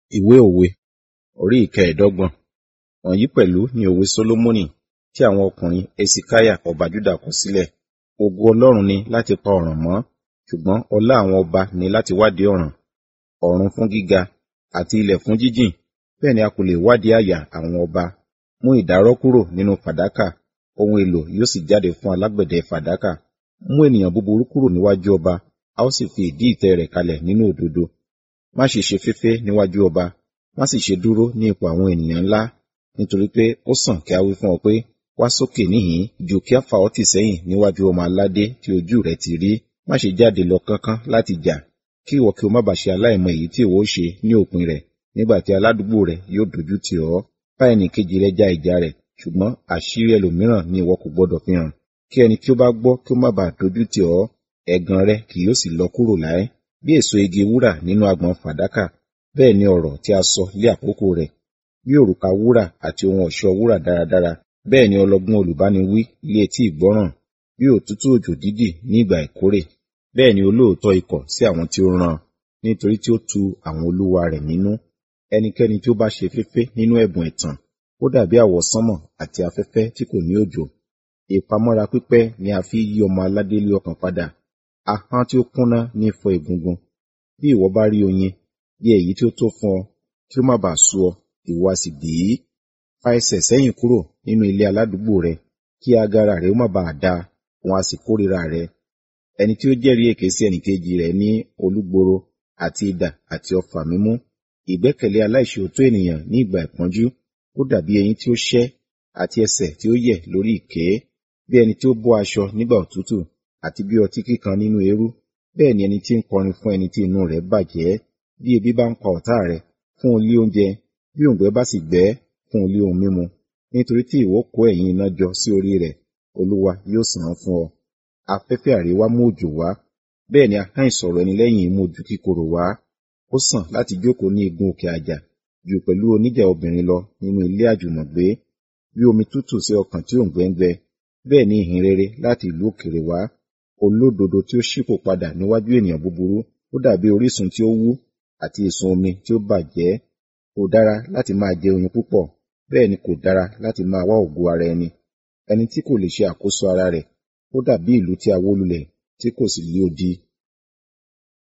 Ìwé òwe orí ìkẹẹ̀dọ́gbọ̀n. Wọ̀nyí pẹ̀lú ni òwe Sólómọ́nì tí àwọn ọkùnrin Hesekiah ọba Júdà kọ sílẹ̀. Ògo Ọlọ́run ni láti pa ọ̀ràn mọ́, ṣùgbọ́n ọlá àwọn ọba ni láti wádìí ọ̀ràn. Ọ̀run fún gíga àti ilẹ̀ fún jíjìn, bẹ́ẹ̀ ni a kò lè wádìí àyà àwọn ọba. Mú ìdárọ́ kúrò nínú fàdákà, ohun èlò yóò sì jáde fún alágbẹ̀dẹ fàdákà. Mú ènìyàn búburú kúrò níwájú ọba, a ó sì fi ìdí ìtẹ́ rẹ̀ kalẹ̀ nínú òdodo. Má ṣe ṣe féfé níwájú ọba, má sì ṣe dúró ní ipò àwọn ènìyàn ńlá, nítorí pé ó sàn kí a wí fún ọ pé, wá sókè níhìn-ín ju kí a fà ọ́ tì sẹ́yìn níwájú ọmọ aládé tí ojú rẹ̀ ti rí. Má ṣe jáde lọ kánkán láti jà, kí ìwọ kí o má bàa ṣe aláìmọ̀ èyí tí ìwọ ó ṣe ní òpin rẹ̀, nígbà tí aládùúgbò rẹ̀ yóò dojú tì ọ́. Bá ẹnìkejì rẹ ja ìjà rẹ̀, ṣùgbọ́n àṣírí ẹlòmíràn ni ìwọ kò gbọdọ̀ fi hàn. Kí ẹni tí ó bá gbọ́ kí ó má bàa dojú tì ọ́, ẹ̀gàn rẹ kì yóò sì lọ kúrò láé. Bí èso igi wúrà nínú agbọ̀n fàdákà, bẹ́ẹ̀ ni ọ̀rọ̀ tí a sọ lé àkókò rẹ̀. Bí òrùka wúrà àti ohun ọ̀ṣọ́ wúrà dáradára, bẹ́ẹ̀ ni ọlọ́gbọ́n olùbániwí lé etí ìgbọ́ràn. Bí òtútù òjò dídì ní ìgbà ìkórè, bẹ́ẹ̀ ni olóòótọ́ ikọ̀ sí àwọn tí ó rán, nítorí tí ó tu àwọn olúwa rẹ̀ nínú. Ẹnikẹ́ni tí ó bá ṣe féfé nínú ẹ̀bùn ẹ̀tàn, ó dàbí àwọsánmọ̀ àti afẹ́fẹ́ tí kò ní òjò. Ìpamọ́ra pípẹ́ ni a fi yí ọmọ aládé lé ọkàn padà. Ahọ́n tí ó kúnná ní fọ́ egungun. Bí ìwọ bá rí oyin, bí èyí tí ó tó fún ọ, kí ó má bàa sú ọ, ìwọ a sì bì í. Fa ẹsẹ̀ sẹ́yìn kúrò nínú ilé aládùúgbò rẹ, kí agara rẹ ó má bàa da, òun a sì kórìíra rẹ. Ẹni tí ó jẹ́rìí èké sí ẹnìkejì rẹ̀ ní olúgboro àti idà àti ọfà mímú. Ìgbẹ́kẹ̀lé aláìṣòótọ́ ènìyàn ní ìgbà ìpọ́njú, ó dàbí eyín tí ó ṣẹ́ àti ẹsẹ̀ tí ó yẹ̀ lórí ìké. Bí ẹni tí ó bọ́ aṣọ nígbà òtútù àti bí ọtí kíkan nínú eérú, bẹ́ẹ̀ ni ẹni tí ń kọrin fún ẹni tí inú rẹ̀ bàjẹ́. Bí ebi bá ń pa ọ̀tá rẹ̀, fún un lé oúnjẹ, bí òǹgbẹ bá sì gbẹ́, fún un lé ohun mímu. Nítorí tí ìwọ kó ẹ̀yìn iná jọ sí orí rẹ̀, Olúwa yóò san án fún ọ. Afẹ́fẹ́ àríwá mú òjò wá, bẹ́ẹ̀ ni ahọ́n ìsọ̀rọ̀ ẹni lẹ́yìn mú ojú kíkorò wá. Ó sàn láti jókòó ní igun òkè àjà, jù pẹ̀lú oníjà obìnrin lọ nínú ilé àjùmọ̀gbé. Bí omi tútù sí ọkàn tí òǹgbẹ ń gbẹ, bẹ́ẹ̀ ni ìhìn rere láti ìlú òkèrè wá. Olódodo tí ó ṣípò padà níwájú ènìyàn búburú, ó dàbí orísun tí ó wú àti ìsun omi tí ó bàjẹ́. Kò dára láti máa jẹ oyin púpọ̀, bẹ́ẹ̀ ni kò dára láti máa wá ògo ara ẹni. Ẹni tí kò lè ṣe àkóso ara rẹ̀, ó dàbí ìlú tí a wó lulẹ̀ tí kò sì lé odi.